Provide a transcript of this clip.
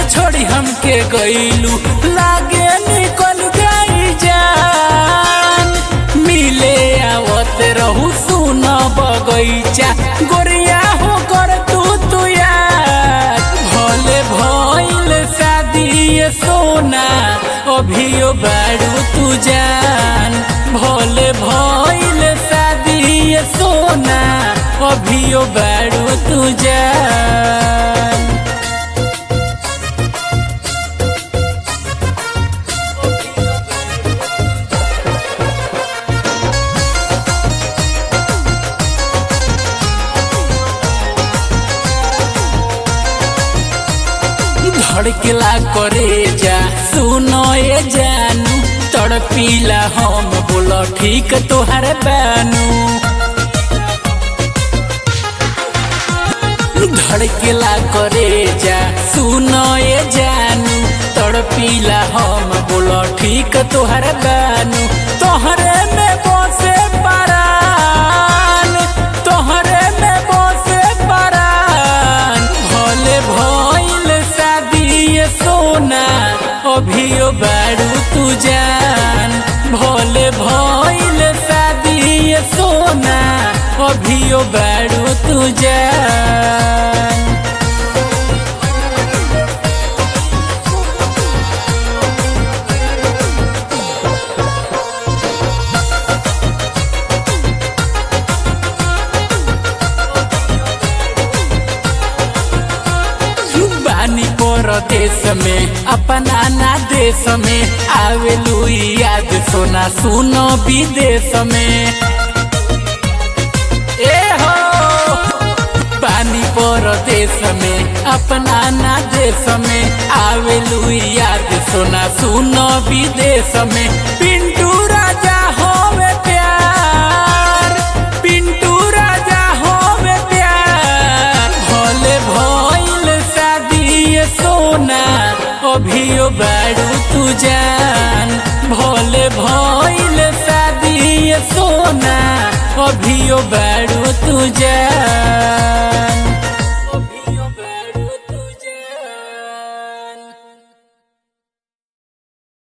छोड़ी हमके गईलू लागे निकल जाई जान मिले आवत रहू सुन बगैचा गोरिया हो कर तू तू यार भले भइल शादी ये सोना अभियो बारू तू जान भले भइल शादी ये सोना अभियो बारू तू जान धड़केला करे जा सुनो ये जानू तड़पीला हम बोलो ठीक तोहर बानू धड़केला करे जा सुनो ये जानू तड़पीला हम बोलो ठीक तोहर बानू तोहरे में बसे परान तोहरे में बसे परान भले भइल शादी ये सोना अभियो बारू तू जान भले भइल शादी ये सोना अभियो बारू तू जान बानी परदेश में अपना ना देश में आवेलू याद सोना सुनो विदेश में ए हो पानी परदेश में अपना ना देश में आवेलू याद सोना सुनो विदेश में पिंटू राजा होवे प्यार पिंटू राजा होवे प्यार भले भइल शादी ये सोना अभियो बारू तू जान भले भइल शादी ये सोना अभियो बारू तू जान